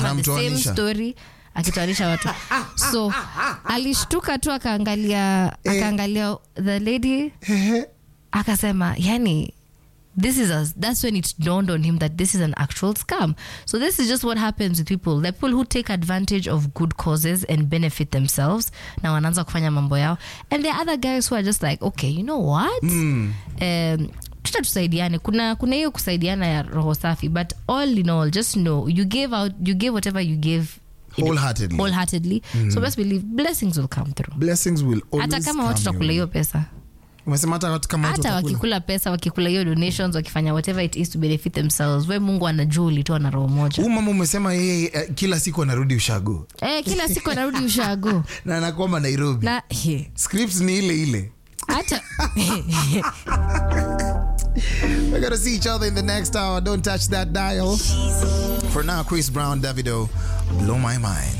the same Anamtoanisha. story akitoanisha watu so alishtuka tu akaangalia akaangalia the lady akasema yani this is a, that's when it dawned on him that this is an actual scam so this is just what happens with people the people who take advantage of good causes and benefit themselves na wanaanza kufanya mambo yao and there are other guys who are just like okay you know what um, tuta tusaidiane kuna kuna hiyo kusaidiana ya roho safi but all in all just know you gave out you gave whatever you gave in- Wholeheartedly. wholeheartedly so best believe blessings will come through blessings will always hata kama watu come takula your hiyo way. pesa umesema hata watu kama watu hata watakula. wakikula pesa wakikula hiyo donations wakifanya whatever it is to benefit themselves we mungu anajua ulitoa na roho moja Huyu mama umesema yeye eh, kila siku anarudi ushago eh, kila siku anarudi ushago na anakwama nairobi na he, scripts ni ile ile hata We're gonna see each other in the next hour. Don't touch that dial. For now, Chris Brown, Davido, blow my mind.